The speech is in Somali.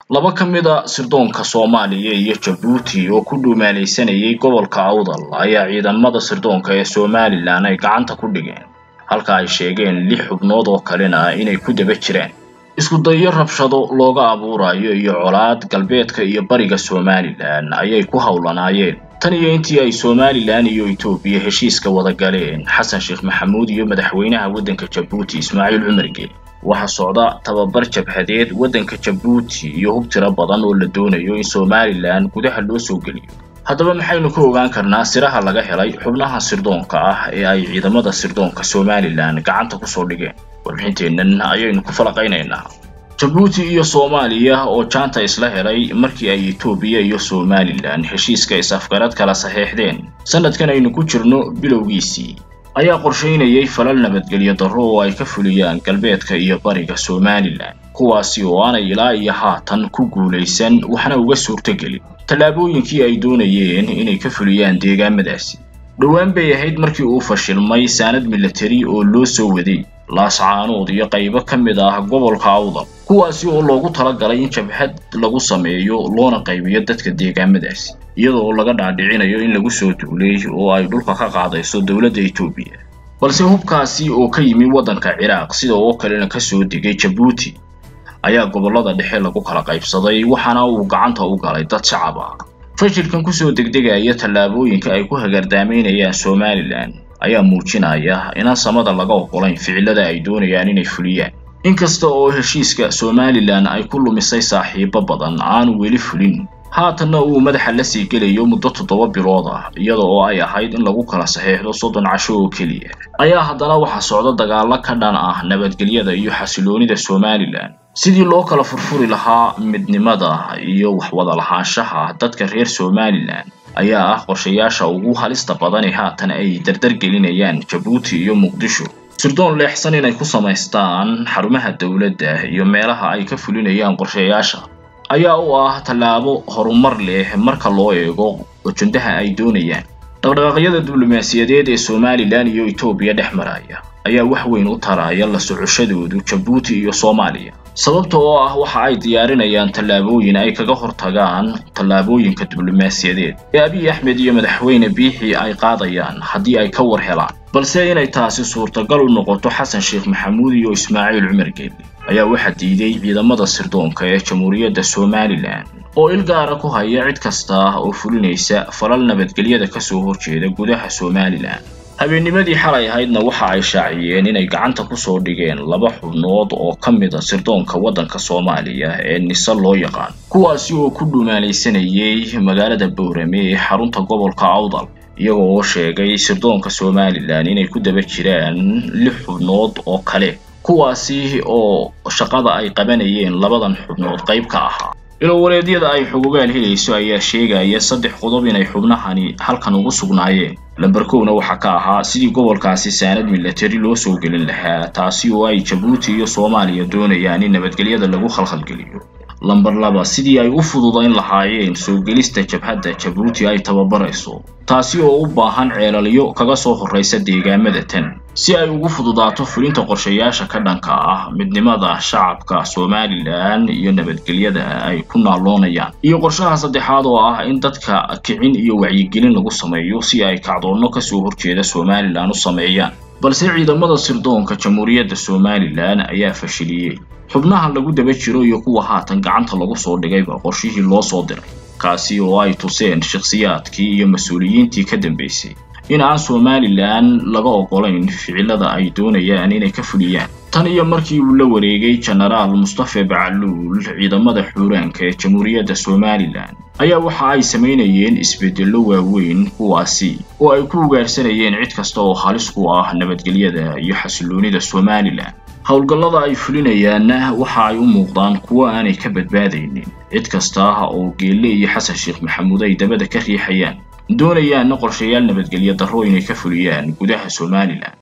laba ka mid a sirdoonka soomaaliya iyo jabuuti oo ku dhuumaalaysanayay gobolka awdal ayaa ciidamada sirdoonka ee somalilan ay gacanta ku dhigeen halka ay sheegeen lix xubnood oo kalena inay ku daba jiraan isku dayo rabshado looga abuurayo iyo colaad galbeedka iyo bariga somalilan ayay ku howlanaayeen tan iyo intii ay somalilan iyo etoobiya heshiiska wada galeen xasan sheekh maxamuud iyo madaxweynaha waddanka jabuuti ismaaciil cumar geeli waxaa socda tababar jabhadeed waddanka jabuuti iyo hub tiro badan oo la doonayo in somalilan gudaha loo soo geliyo haddaba maxaynu ka ogaan karnaa siraha laga helay xubnaha sirdoonka ah ee ay ciidamada sirdoonka somalilan gacanta kusoo dhigeen warbixinteennan ayaynu ku falaqaynaynaa jabuuti iyo soomaaliya oo jaanta isla helay markii ay etoobiya iyo somalilan heshiiska is-afgarad kala saxeexdeen sanadkan aynu ku jirno bilowgiisii ayaa qorshaynayay falal nabadgelyo darro oo ay ka fuliyaan galbeedka iyo bariga somalilan kuwaasi oo aanay ilaa iyo haatan ku guulaysan waxna uga suurtogelin tallaabooyinkii ay doonayeen inay ka fuliyaan deegaamadaasi dhowaan bay ahayd markii uu fashilmay saanad milatari oo loo soo waday laascaanood iyo qaybo ka mid ah gobolka awdal kuwaasi oo loogu talagalay in jabhad lagu sameeyo loona qaybiyo dadka deegaamadaasi iyadoo laga dhaadhicinayo in lagu soo duulay oo ay dhulka ka qaadayso dowladda etoobiya balse hubkaasi oo ka yimi waddanka ciraaq sida oo kalena ka soo degay jabuuti ayaa gobollada dhexe lagu kala qaybsaday waxaana uu gacanta u galay dad shacab ah fashilkan kusoo degdegaya tallaabooyinka ay ku hagardaamaynayaan somalilan ayaa muujinaya inaan samada laga oggolayn ficilada ay doonayaan inay fuliyaan inkasta oo heshiiska somalilan ay ku lumisay saaxiibo badan aanu weli fulin haatanna uu madaxa la sii gelayo muddo toddoba bilood ah iyada oo ay ahayd in lagu kala saxeexdo soddon casho oo keliya ayaa haddana waxaa socda dagaallo ka dhan ah nabadgelyada iyo xasiloonida somalilan sidii loo kala furfuri lahaa midnimada iyo waxwada lahaanshaha dadka reer somalilan ayaa ah qorshayaasha ugu halista badan ee haatan ay dardar gelinayaan jabuuti iyo muqdisho sirdoon leexsan inay ku samaystaan xarumaha dowladda iyo meelaha ay ka fulinayaan qorshayaasha ayaa u ah tallaabo horumar leh marka loo eego ujendaha ay doonayaan dhaqdhaqaaqyada diblomaasiyadeed ee somalilan iyo etoobiya dhex maraya ayaa wax weyn u taraya la socoshadoodu jabuuti iyo soomaaliya sababta oo ah waxa ay diyaarinayaan tallaabooyin ay kaga hortagaan tallaabooyinka diblomaasiyadeed ee abiy axmed iyo madaxweyne biixi ay qaadayaan haddii ay ka war helaan balse inay taasi suurtagal u noqoto xasan sheekh maxamuud iyo ismaaciil cumar geeli ayaa waxaa diiday ciidamada sirdoonka ee jamhuuriyadda somalilan oo il gaara ku haya cid kasta oo fulinaysa falal nabadgelyada kasoo horjeeda gudaha somalilan habeennimadii xalay ahaydna waxa ay shaaciyeen inay gacanta kusoo dhigeen laba xubnood oo ka mid a sirdoonka waddanka soomaaliya ee nise loo yaqaan kuwaasi oo ku dhumaalaysanayay magaalada boorame ee xarunta gobolka awdal iyaga oo sheegay sirdoonka somalilan inay ku daba jiraan lix xubnood oo kale kuwaasi oo shaqada ay qabanayeen labadan xubnood qayb ka ahaa ilowareedyada ay xugugaal helayso ayaa sheegaya saddex qodob inay xubnahani halkan ugu sugnaayeen lamber kowna waxaa ka ahaa sidii gobolkaasi saanad milatari loo soo gelin lahaa taasi oo ay jabuuti iyo soomaaliya doonayaan in nabadgelyada lagu khalkhalgeliyo lamber laba sidii ay u fududayn lahaayeen soo gelista jabhadda jabuuti ay tababarayso taasi oo u baahan ceelalyo kaga soo horraysa deegaamada tan si ay ugu fududaato fulinta qorshayaasha ka dhanka ah midnimada shacabka somalilan iyo nabadgelyada ay ku naaloonayaan iyo qorshaha saddexaad oo ah in dadka kicin iyo wacyigelin lagu sameeyo si ay kacdoonno kasoo horjeeda somalilan u sameeyaan balse ciidamada sirdoonka jamhuuriyadda somalilan ayaa fashiliyey xubnaha lagu daba jiro iyo kuwa haatan gacanta lagu soo dhigayba qorshihii loo soo diray kaasi oo ay tuseen shakhsiyaadkii iyo mas-uuliyiintii ka dambaysay in aan somalilan laga oggolayn ficilada ay doonayaan inay ka fuliyaan tan iyo markii uu la wareegay jenaraal mustafe bacaluul ciidamada xuuraanka ee jamhuuriyadda somalilan ayaa waxa ay samaynayeen isbeddello waaweyn kuwaasi oo ay ku ugaarsanayeen cid kasta oo halis ku ah nabadgelyada iyo xasiloonida somalilan howlgallada ay fulinayaanna waxa ay u muuqdaan kuwo aanay ka badbaadaynin cid kasta oo geelle iyo xasan sheekh maxamuud ay dabada ka riixayaan doonayaanna qorshayaal nabadgelyo darro inay ka fuliyaan gudaha somalilan